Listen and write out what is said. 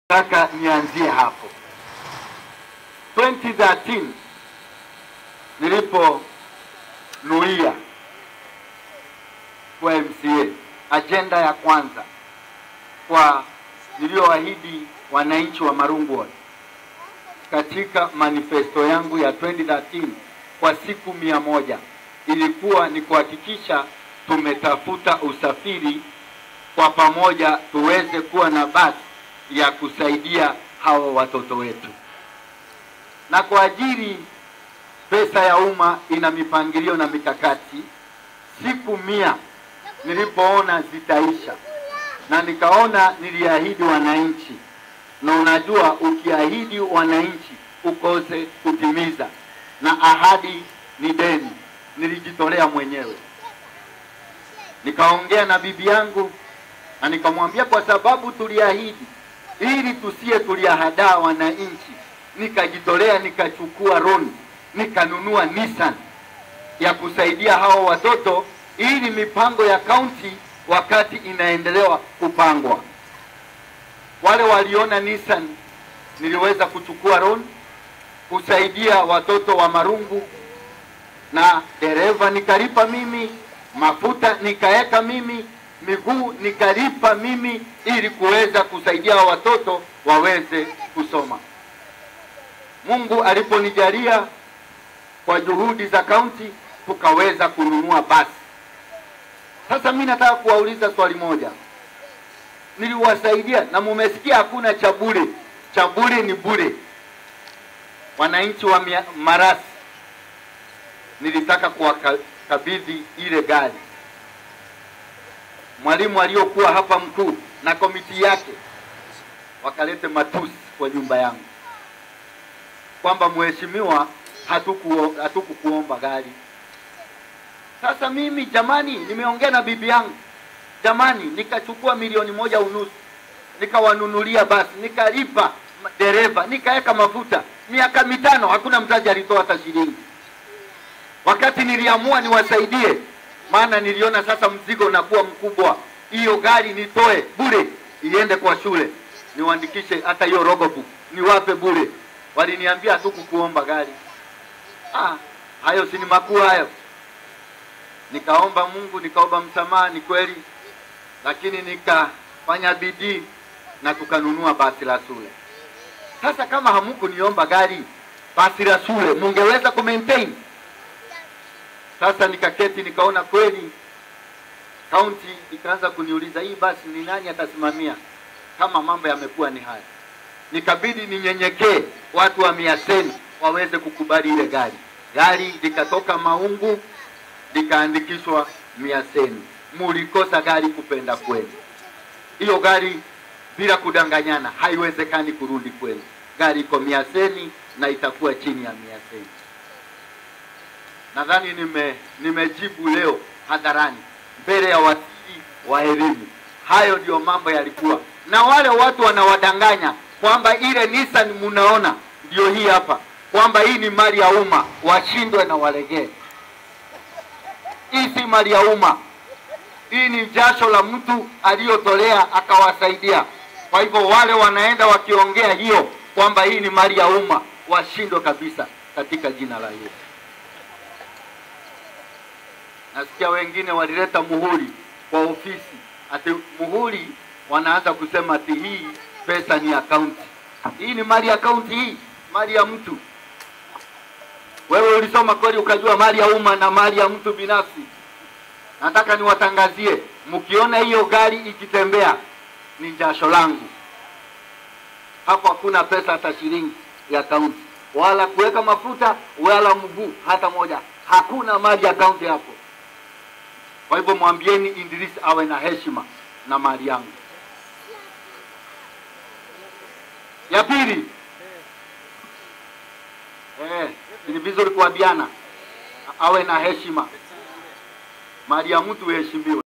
Nataka nianzie hapo 2013 niliponuia kwa MCA, ajenda ya kwanza kwa niliyoahidi wananchi wa Marungu Ward katika manifesto yangu ya 2013 kwa siku mia moja ilikuwa ni kuhakikisha tumetafuta usafiri kwa pamoja tuweze kuwa na basi ya kusaidia hawa watoto wetu, na kwa ajili pesa ya umma ina mipangilio na mikakati. Siku mia nilipoona zitaisha, na nikaona niliahidi wananchi, na unajua ukiahidi wananchi ukose kutimiza, na ahadi ni deni. Nilijitolea mwenyewe, nikaongea na bibi yangu na nikamwambia kwa sababu tuliahidi ili tusiye tuliahadaa wananchi, nikajitolea nikachukua loan nikanunua Nissan ya kusaidia hawa watoto, ili mipango ya kaunti wakati inaendelewa kupangwa. Wale waliona Nissan, niliweza kuchukua loan kusaidia watoto wa Marungu, na dereva nikalipa mimi, mafuta nikaweka mimi miguu nikalipa mimi ili kuweza kusaidia watoto waweze kusoma. Mungu aliponijalia kwa juhudi za kaunti tukaweza kununua basi. Sasa mimi nataka kuwauliza swali moja, niliwasaidia na mumesikia hakuna cha bure, cha bure ni bure. Wananchi wa Marasi nilitaka kuwakabidhi ile gari mwalimu aliyokuwa hapa mkuu na komiti yake wakalete matusi kwa nyumba yangu kwamba mheshimiwa, hatukuomba hatuku gari. Sasa mimi jamani, nimeongea na bibi yangu jamani, nikachukua milioni moja unusu nikawanunulia basi, nikalipa dereva, nikaweka mafuta. Miaka mitano hakuna mzazi alitoa hata shilingi. Wakati niliamua niwasaidie maana niliona sasa mzigo unakuwa mkubwa, hiyo gari nitoe bure iende kwa shule, niwaandikishe hata hiyo rogobu niwape bure. Waliniambia hatukukuomba gari. Ah, hayo si ni makuu hayo. Nikaomba Mungu, nikaomba msamaha, ni kweli, lakini nikafanya bidii na tukanunua basi la shule. Sasa kama hamukuniomba gari, basi la shule mungeweza kumaintain sasa nikaketi nikaona kweli, kaunti ikaanza kuniuliza hii basi ni nani atasimamia kama mambo yamekuwa ni haya. Nikabidi ninyenyekee, watu wa Miaseni waweze kukubali ile gari. Gari likatoka Maungu likaandikishwa Miaseni. Mulikosa gari kupenda kwenu. Hiyo gari bila kudanganyana, haiwezekani kurudi kwenu. Gari iko Miaseni na itakuwa chini ya Miaseni. Nadhani nime nimejibu leo hadharani mbele ya wasii wa elimu. Hayo ndio mambo yalikuwa, na wale watu wanawadanganya kwamba ile Nissan munaona ndio hii hapa, kwamba hii ni mali ya umma, washindwe na walegee. Hii si mali ya umma, hii ni jasho la mtu aliyotolea akawasaidia. Kwa hivyo wale wanaenda wakiongea hiyo kwamba hii ni mali ya umma, washindwe kabisa katika jina la Yesu. Nasikia wengine walileta muhuri kwa ofisi, ati muhuri, wanaanza kusema ati hii pesa ni akaunti. Hii ni mali ya akaunti, hii mali ya mtu. Wewe ulisoma kweli ukajua mali ya umma na mali ya mtu binafsi? Nataka niwatangazie, mkiona hiyo gari ikitembea ni jasho langu. Hapo hakuna pesa hata shilingi ya akaunti, wala kuweka mafuta wala mguu hata moja. Hakuna mali ya akaunti hapo. Kwa hivyo mwambieni Idris awe na heshima na mali yangu. Ya pili, eh, ni vizuri kuambiana, awe na heshima. Mali ya mtu iheshimiwe.